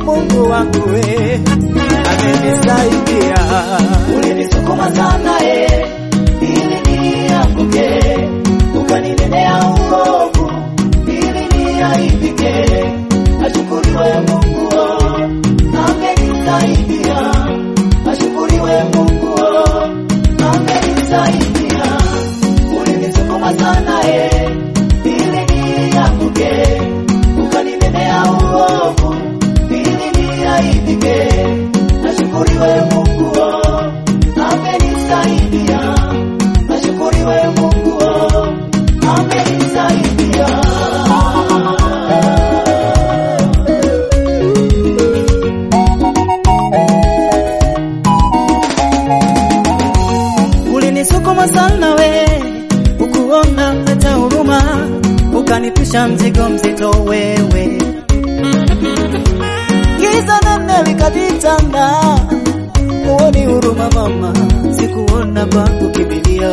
Mungu wangu we amenisaidia. Ulinisukuma sana eh, ili nianguke, ukaninenea uovu ili niaibike. Ashukuriwe Mungu oh, amenisaidia. Ashukuriwe Mungu oh, amenisaidia. Ulinisukuma sana eh, ili nianguke, ukaninenea uovu ili niaibike. Ashukuriwe Mungu oh, amenisaidia. Ashukuriwe Mungu oh, amenisaidia. Ulinisukuma sana we, ukuona hata huruma, ukanipisha mzigo mzito wewe. Giza nene likajitanda, uoni huruma mama, sikuona pa kukimbilia.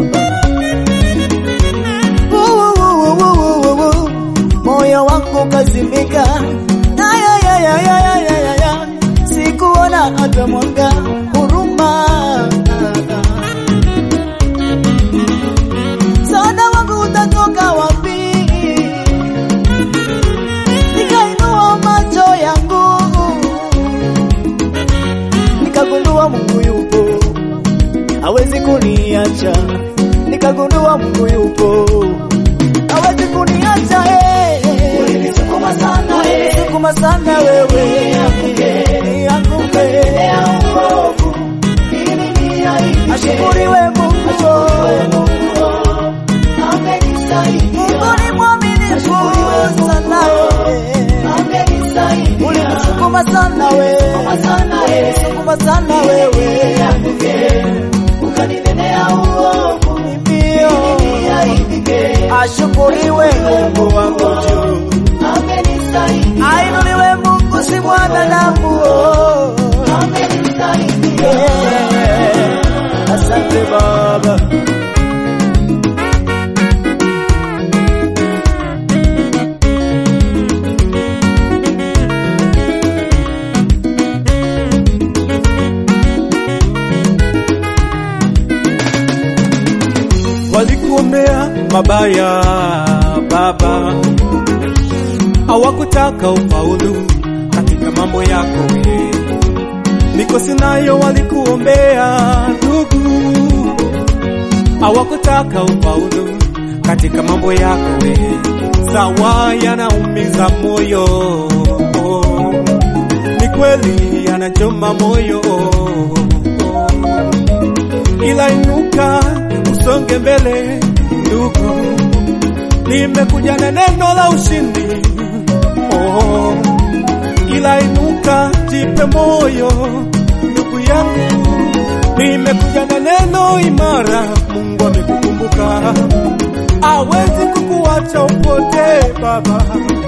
Wuuuuuuuuu, Moyo wangu kazimika, ayayayayayayaya, sikuona hata mwanga huruma msaada wangu utatoka wapi? Nikainua macho yangu nikagundua Mungu yupo, hawezi kuniacha. Nikagundua Mungu yupo, hawezi kuniacha. eh. Ulinisukuma sana eh, Sukuma sana wewe, nianguke. ya uovu ili niaibike. Ashukuriwe Mungu, Mungu oh, amenisaidia. Mungu ni mwaminifu sana wewe. Amenisaidia. Ulinisukuma sana wewe, sana eh, sukuma sana wewe, nianguke, ukaninenea uovu ndio niaibike. ashukuriwe Mungu wangu juu, Amenisaidia. ainuliwe Mungu si mwanadamu. oh. Amenisaidia. Yeah. Asante Baba. walikuombea mabaya Baba, hawakutaka ufaulu katika mambo yako we. Mikosi nayo walikuombea ndugu, hawakutaka ufaulu katika mambo yako we. Sawa, yanaumiza moyo, ni kweli yanachoma moyo ila inuka usonge mbele ndugu, nimekuja na neno la ushindi oh. Ila inuka jipe moyo ndugu yangu, nimekuja na neno imara. Mungu amekukumbuka, awezi kukuacha upotee baba,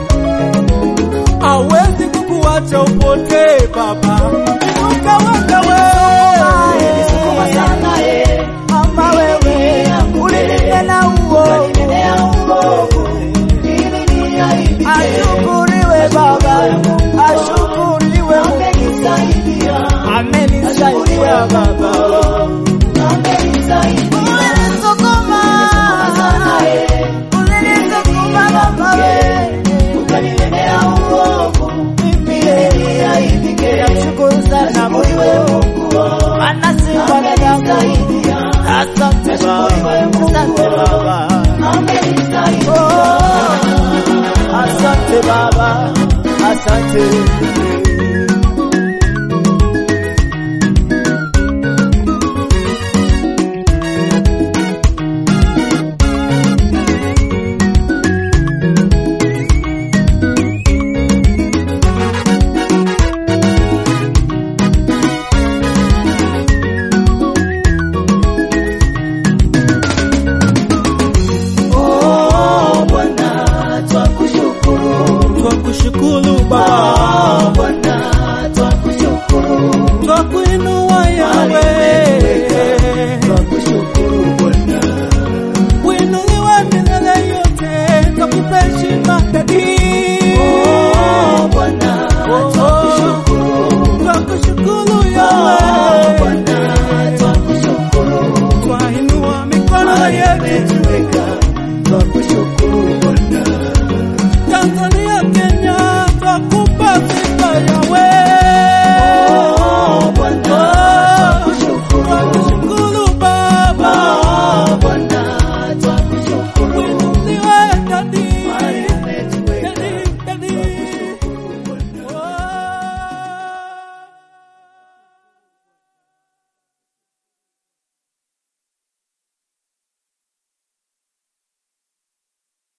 awezi kukuacha upotee baba. Inuka wewe Ulinisukuma sana eh, Mama wewe, ulinipenda uo, ukaninenea uovu ili niaibike. ashukuriwe Baba, ashukuriwe Mungu, Amenisaidia. amenisaidia Baba. Amenisaidia. Ulinisukuma, Sana eh, ulinisukuma Baba wewe, ukaninenea uovu ili niaibike. namshukuru sana Mungu, anasifa na damu. Amenisaidia. Asante Baba, asante Baba. Amenisaidia. Oh, asante Baba, asante